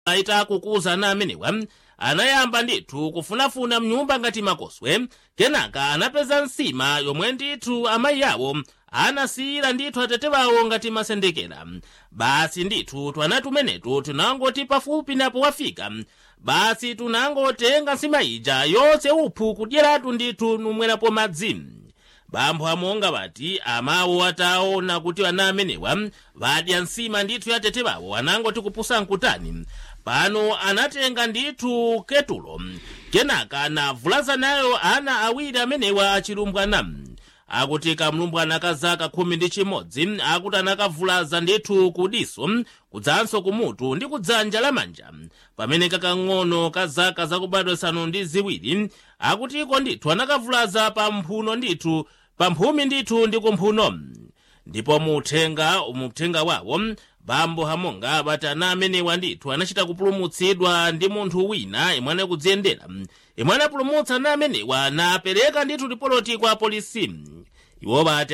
itakukuza ana amenewa anayamba ndithu kufunafuna mnyumba ngati makoswe kenaka anapeza nsima yomwe ndithu amayi awo anasiyira ndithu atete wawo ngati masendekera basi ndithu twana tumenetu tunangoti pafupi napo wafika basi tunangotenga nsima ija yonse uphu kudyeratu ndithu numwerapo madzi bambo amonga bati amawo ataona kuti ana amenewa vadya nsima ndithu ya tete wawo anangoti kupusa nkutani pano anatenga ndithu ketulo kenaka navulaza nayo ana awiri amenewa achilumbwana akuti kamlumbwana ka zaka khumi ndi chimodzi akuti anakavulaza ndithu kudiso kudzanso kumutu ndi kudzanja lamanja pamene kakang'ono ka zaka zakubadwa zisanu ndi ziwiri akutiko ndithu anakavulaza pa mphuno ndithu pa mphumi ndithu ndi kumphuno ndipo muthenga umuthenga wawo bambo hamonga bati ana amenewa ndithu anachita kupulumutsidwa ndi munthu wina imwe anakudziyendera imwe anapulumutsa ana amenewa napereka ndithu ripoloti kwa polisi iwo bati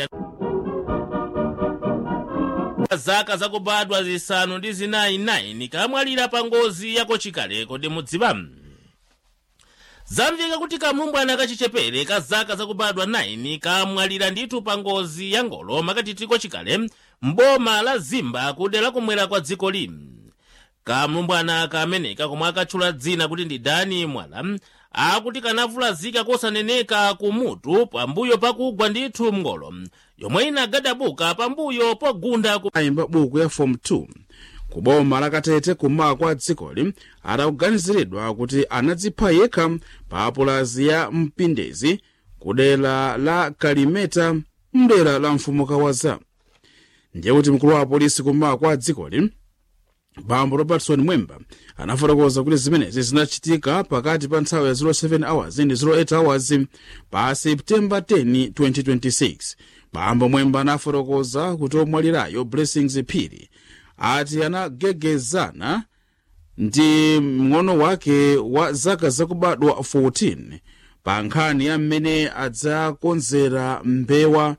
zaka zakubadwa zisanu ndi zinayi 9 kamwalira pa ngozi yakochikale kodi mudziwa zamveka kuti kamlumbwana kachichepere ka zaka zakubadwa 9 kamwalira ndithu pa ngozi ya ngolo makatitiko chikale mboma la zimba kudera kumwera kwa dziko lino kamlumbwana kameneka komwe akatchula dzina kuti ndi dani mwala akuti kanavulazika kosaneneka kumutu pambuyo pakugwa ndithu mngolo yomwe inagadabuka pambuyo pogunda ku ayimba buku ya form 2 ku boma lakatete kummawa kwa dzikoli atakuganiziridwa kuti anadzipha yekha pa pulazi ya mpindezi ku dera la kalimeta mdera la mfumukawaza ndiye kuti mkulu wa polisi kummawa kwa dzikoli bambo robertson mwemba anafotokoza kuti zimenezi zinachitika pakati pa nthawi ya 07 hours ndi 08 hours pa septemba 10 2026 bambo mwemba anafotokoza kuti omwalirayo blessings phiri ati anagegezana ndi mng'ono wake wa zaka zakubadwa 14 pa nkhani ya mmene adzakonzera mbewa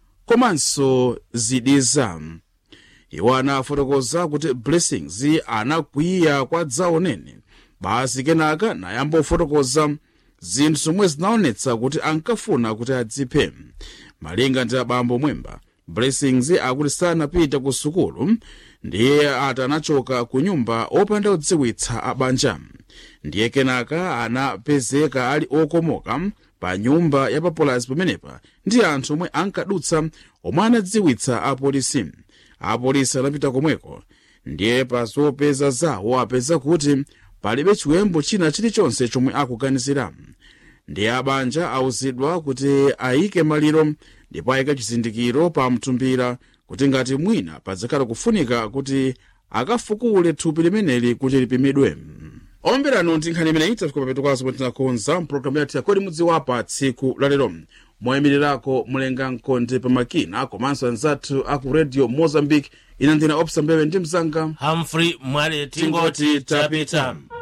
komanso zidiza iwo anafotokoza kuti blessings anakwiya kwa dzaonene basi kenaka nayamba kufotokoza zinthu zomwe zinaonetsa kuti ankafuna kuti adziphe malinga ndi abambo mwemba blessings akuti sanapita ku sukulu ndiye ati anachoka ku nyumba opanda kudziwitsa abanja ndiye kenaka anapezeka ali okomoka pa nyumba ya papulazi pamenepa ndi anthu omwe ankadutsa omwe anadziwitsa apolisi apolisi anapita komweko ndiye pa zopeza zawo apeza kuti palibe chiwembo china chilichonse chomwe akuganizira ndiye abanja awuzidwa kuti ayike maliro ndipo ayike chizindikiro pa mtumbira kuti ngati mwina padzakhala kufunika kuti akafukule thupi limeneli kuti lipimidwe omberano ndi nkhani imeneyi tafika papeto kwazo pomwe tinakonza mpulogalamu yathu yakodi mudziwapa tsiku lalero moyimirirako mulenga mkonde pamakina komanso anzathu aku radio mozambique ina ndina opsa mbewe ndi mzanga humphrey mwale tingoti Tingoti tapita tapita.